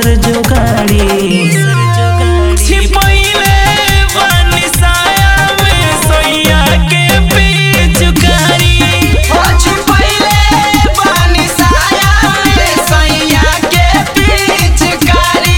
दूसर जोगाड़ी छिपैले बानी साया में सोइया के पिचकारी ओ छिपैले बानी साया में सैया के पिचकारी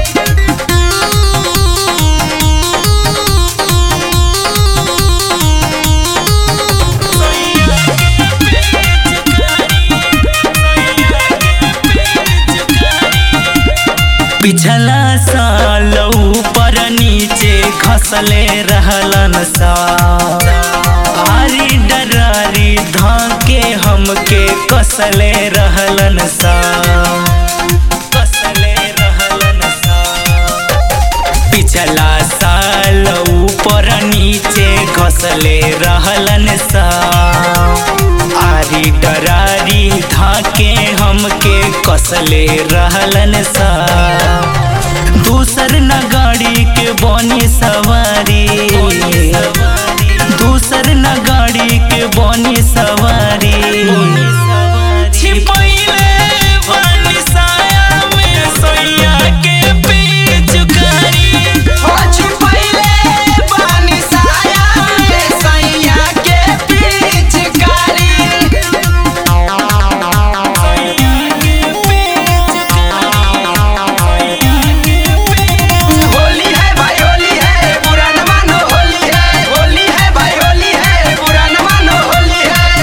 पिछला साल ऊपर नीचे खसले रहलन सा आरी डरारी धाके हमके कसले रहलन सा कसले रहलन सा पिछला साल ऊपर नीचे घसले रहलन सा आरी डरारी धाके हमके कसले रहलन सा दूसर न गाड़ी के बनी सवारी दूसर न गाड़ी के बनी सवारी छिपैले बानी साया में सोइया के पिचकारी ओ छिपैले बानी साया में सैया के पिचकारी होली है भाई होली है बुरा न मानो होली है होली है भाई होली है बुरा न मानो होली है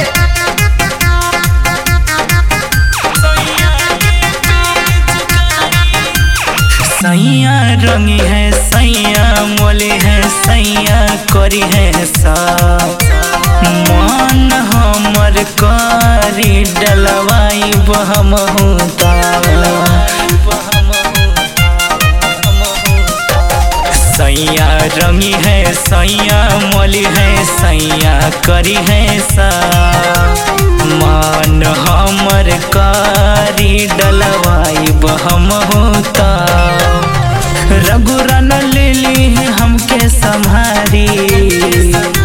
सैया रंगी है सैया मोली है सैया करी है सा मन हमर करी डलवाई बहम होता सैया रंगी है सैया मोली है सैया करी है सा मान हमर कारी डलवाई बहम होता रघुरन ले ली है हमके संभारी